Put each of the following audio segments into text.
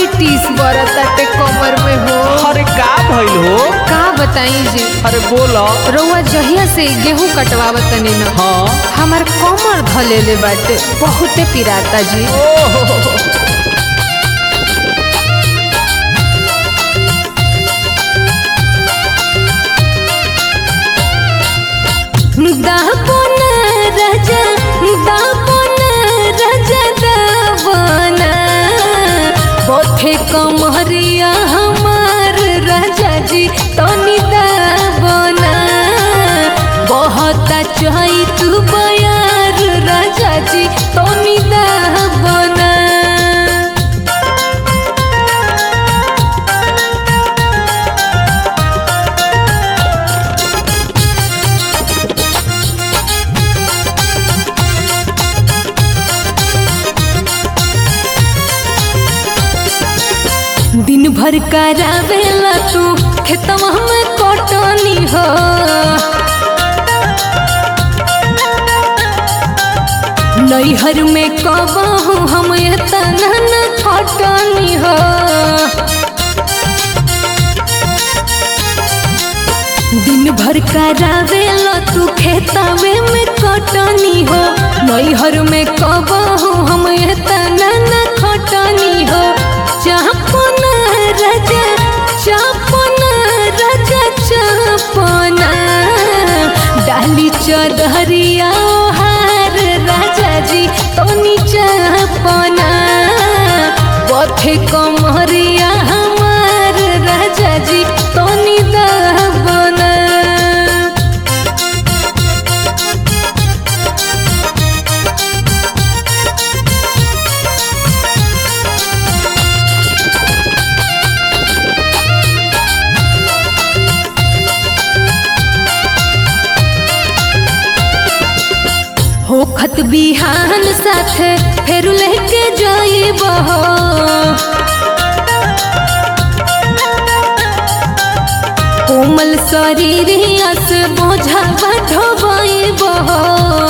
टीस बरताटे कमर में हो अरे का भइल हो का बताई जी अरे बोलो रउआ जहिया से गेहूं कटवावत तनी न हाँ हमार कमर धलेले बाटे बहुते पिराता जी ओहो दापन राजा दापन राजा दावन पथे कमरिया हमार राजा जी तनी दावन बहुत चाही तू बयार राजा जी तनी दावन दिन भर करावेला तू खेतवा में कटनी हो नैहर में कबहू हम एतना न खटनी हो दिन भर करावेला तू खेतवे में कटनी हो नैहर में कबहू हम एतना न खटनी हो चापन राजा चापन राजा चापन डाली चदरिया हार राजा जी तनी चापन पथे कमरिया हमार राजा जी तनी दाबना होखत बिहान साथे फेर लेके जाइब हो कोमल शरीरिया से बोझा ढोबाइब हो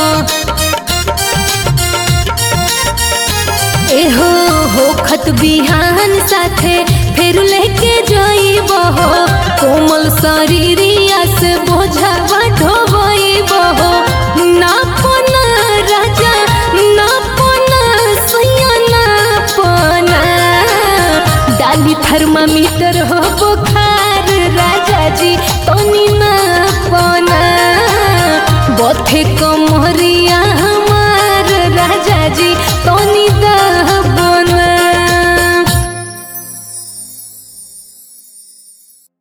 एहो होखत बिहान साथे फेर लेके जाइब हो कोमल शरीरिया से बोझा ढोबाइब हो नापन राजा नापन सैया नापन डाली थर्मामीटर